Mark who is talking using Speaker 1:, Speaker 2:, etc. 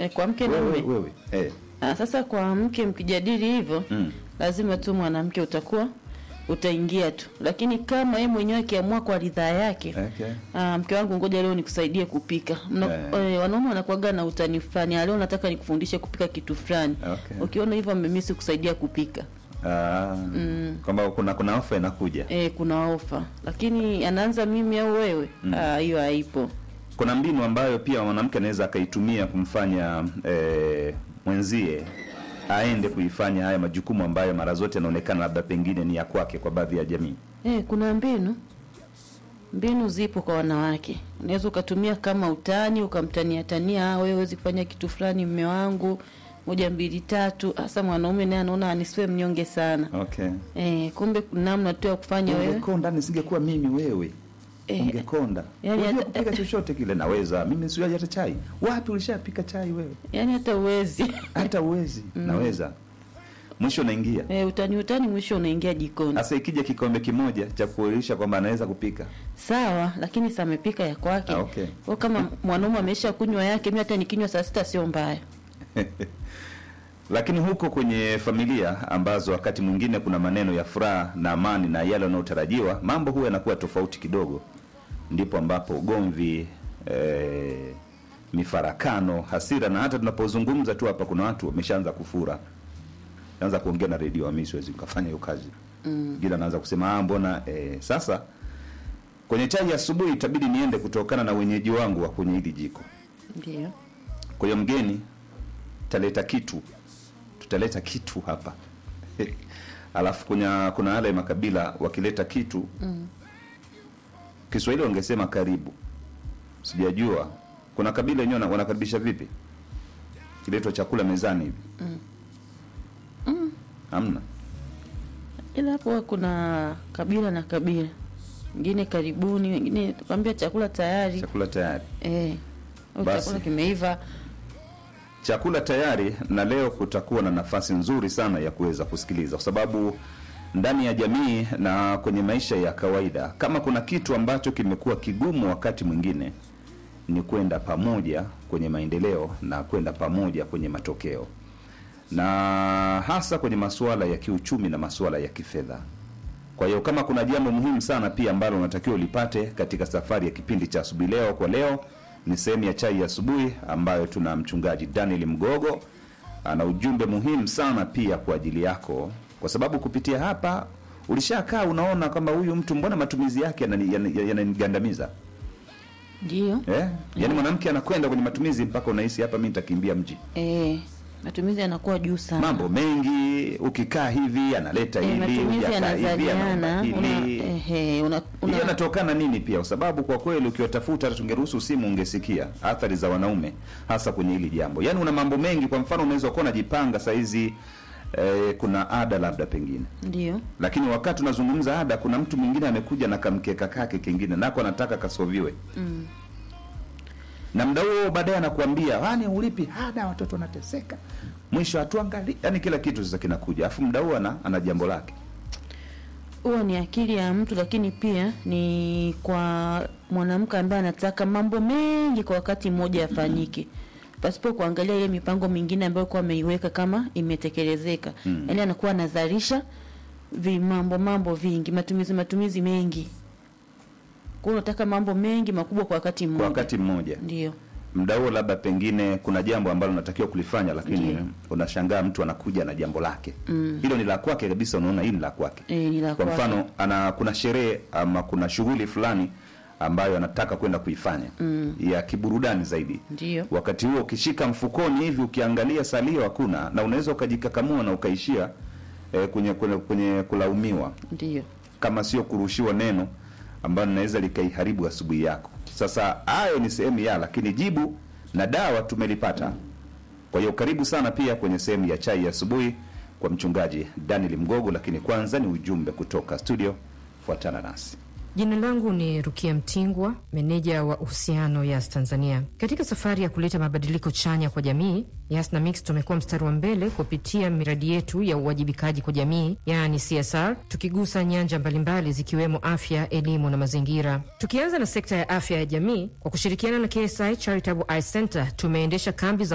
Speaker 1: eh, kwa mke na
Speaker 2: wewe,
Speaker 1: mume
Speaker 2: wewe. Eh.
Speaker 1: Ah, sasa kwa mke mkijadili hivyo
Speaker 2: Mm.
Speaker 1: lazima tu mwanamke utakuwa utaingia tu, lakini kama yeye mwenyewe akiamua kwa ridhaa yake
Speaker 2: Okay.
Speaker 1: Ah, mke wangu ngoja leo nikusaidie kupika. Mna,
Speaker 2: Eh.
Speaker 1: eh, wanaume wanakuaga na utani fulani. "Ah, Leo nataka nikufundishe kupika kitu fulani.
Speaker 2: Okay.
Speaker 1: Ukiona hivyo amemisi kusaidia kupika.
Speaker 2: Ah, kwamba kuna kuna ofa inakuja.
Speaker 1: Eh, kuna ofa. Lakini anaanza mimi au wewe? Ah, hiyo haipo.
Speaker 2: Kuna mbinu ambayo pia mwanamke anaweza akaitumia kumfanya eh, mwenzie aende kuifanya haya majukumu ambayo mara zote yanaonekana labda pengine ni ya kwake kwa baadhi ya jamii.
Speaker 1: Eh, kuna mbinu. Mbinu zipo kwa wanawake. Unaweza ukatumia kama utani, ukamtania tania, "Ah, wewe huwezi kufanya kitu fulani mme wangu." Moja mbili tatu. Hasa mwanaume naye anaona anisiwe mnyonge sana.
Speaker 2: Okay.
Speaker 1: Eh, kumbe kuna namna tu ya kufanya wewe.
Speaker 2: Ungekonda nisingekuwa mimi wewe.
Speaker 1: Eh,
Speaker 2: Ungekonda.
Speaker 1: yani
Speaker 2: Unajua
Speaker 1: hata-
Speaker 2: kupika chochote kile naweza. Mimi siwaje hata chai. Wapi ulishapika chai wewe?
Speaker 1: Yaani hata uwezi.
Speaker 2: Hata uwezi. Naweza. Mwisho naingia.
Speaker 1: Eh, utani utani mwisho unaingia jikoni.
Speaker 2: Sasa ikija kikombe kimoja cha kuonyesha kwamba anaweza kupika.
Speaker 1: Sawa, lakini sa amepika ya kwake.
Speaker 2: Ah, okay.
Speaker 1: Kwa kama mwanaume amesha kunywa yake, mimi hata nikinywa saa sita sio mbaya.
Speaker 2: Lakini huko kwenye familia ambazo wakati mwingine kuna maneno ya furaha na amani na yale yanayotarajiwa, mambo huwa yanakuwa tofauti kidogo, ndipo ambapo ugomvi eh, mifarakano, hasira na hata tunapozungumza tu hapa, kuna watu wameshaanza kufura, anza kuongea na redio, mimi siwezi nikafanya hiyo kazi mm. Gila anaanza kusema ah, mbona eh, sasa kwenye chai ya asubuhi itabidi niende kutokana na wenyeji wangu wa kwenye hili jiko
Speaker 1: Ndio.
Speaker 2: kwa hiyo mgeni taleta kitu, tutaleta kitu hapa alafu kuna kuna yale makabila wakileta kitu mm. Kiswahili wangesema karibu, sijajua kuna kabila wenyewe wana- wanakaribisha vipi kiletwa chakula mezani hivi mm. Hamna
Speaker 1: Ila hapo kuna kabila na kabila. Wengine karibuni, wengine kwambia chakula tayari.
Speaker 2: chakula tayari,
Speaker 1: Eh. Au
Speaker 2: Basi.
Speaker 1: chakula kimeiva.
Speaker 2: chakula tayari, na leo kutakuwa na nafasi nzuri sana ya kuweza kusikiliza, kwa sababu ndani ya jamii na kwenye maisha ya kawaida, kama kuna kitu ambacho kimekuwa kigumu wakati mwingine ni kwenda pamoja kwenye maendeleo na kwenda pamoja kwenye matokeo, na hasa kwenye masuala ya kiuchumi na masuala ya kifedha. Kwa hiyo kama kuna jambo muhimu sana pia ambalo unatakiwa ulipate katika safari ya kipindi cha asubuhi leo kwa leo, ni sehemu ya chai ya asubuhi ambayo tuna mchungaji Daniel Mgogo ana ujumbe muhimu sana pia kwa ajili yako, kwa sababu kupitia hapa ulishakaa unaona kwamba huyu mtu mbona matumizi yake yanani- yana- yananigandamiza
Speaker 1: Ndio.
Speaker 2: eh? Yaani mwanamke anakwenda kwenye matumizi mpaka unahisi hapa mimi nitakimbia mji.
Speaker 1: Eh, matumizi yanakuwa juu sana.
Speaker 2: Mambo mengi, ukikaa hivi analeta
Speaker 1: eh,
Speaker 2: hili,
Speaker 1: matumizi
Speaker 2: hujakaa hivi anaomba
Speaker 1: yanazaliana. Una,
Speaker 2: hili.
Speaker 1: ehe, una, una,
Speaker 2: hiyo inatokana nini pia kwa sababu kwa kweli ukiwatafuta hata tungeruhusu simu ungesikia athari za wanaume hasa kwenye hili jambo yaani una mambo mengi kwa mfano unaweza kuwa unajipanga saizi eh, kuna ada labda pengine
Speaker 1: ndio.
Speaker 2: lakini wakati unazungumza ada kuna mtu mwingine amekuja na kamkeka kake kingine nako anataka kasoviwe
Speaker 1: Mm.
Speaker 2: na mda huo baadaye anakuambia wani ulipi ada watoto wanateseka mwisho hatuangali yani kila kitu sasa kinakuja alafu mda huo ana, ana jambo lake
Speaker 1: huwa ni akili ya mtu, lakini pia ni kwa mwanamke ambaye anataka mambo mengi kwa wakati mmoja yafanyike pasipo kuangalia ile mipango mingine ambayo kuwa ameiweka kama imetekelezeka.
Speaker 2: Mm.
Speaker 1: Yaani anakuwa anazalisha vimambo mambo vingi, matumizi matumizi mengi. Kwa hiyo unataka mambo mengi makubwa kwa wakati mmoja.
Speaker 2: kwa wakati mmoja
Speaker 1: ndio.
Speaker 2: mda huo labda pengine kuna jambo ambalo unatakiwa kulifanya lakini
Speaker 1: Ndiyo.
Speaker 2: unashangaa mtu anakuja na jambo lake
Speaker 1: Mm.
Speaker 2: hilo ni la kwake kabisa unaona hili ni la kwake
Speaker 1: Eh, ni la
Speaker 2: kwa
Speaker 1: kwake.
Speaker 2: mfano ana kuna sherehe ama kuna shughuli fulani ambayo anataka kwenda kuifanya
Speaker 1: Mm.
Speaker 2: ya kiburudani zaidi
Speaker 1: Ndio.
Speaker 2: wakati huo ukishika mfukoni hivi ukiangalia salio hakuna na unaweza ukajikakamua na ukaishia eh, kwenye, kwenye, kwenye kulaumiwa
Speaker 1: Ndio.
Speaker 2: kama sio kurushiwa neno ambalo linaweza likaiharibu asubuhi yako. Sasa hayo ni sehemu ya, lakini jibu na dawa tumelipata. Kwa hiyo karibu sana pia kwenye sehemu ya chai ya asubuhi kwa mchungaji Daniel Mgogo, lakini kwanza ni ujumbe kutoka studio. Fuatana nasi.
Speaker 3: Jina langu ni Rukia Mtingwa, meneja wa uhusiano Yas Tanzania. Katika safari ya kuleta mabadiliko chanya kwa jamii, Yas na Mix tumekuwa mstari wa mbele kupitia miradi yetu ya uwajibikaji kwa jamii, yaani CSR, tukigusa nyanja mbalimbali zikiwemo afya, elimu na mazingira. Tukianza na sekta ya afya ya jamii, kwa kushirikiana na KSI Charitable Eye Center tumeendesha kambi za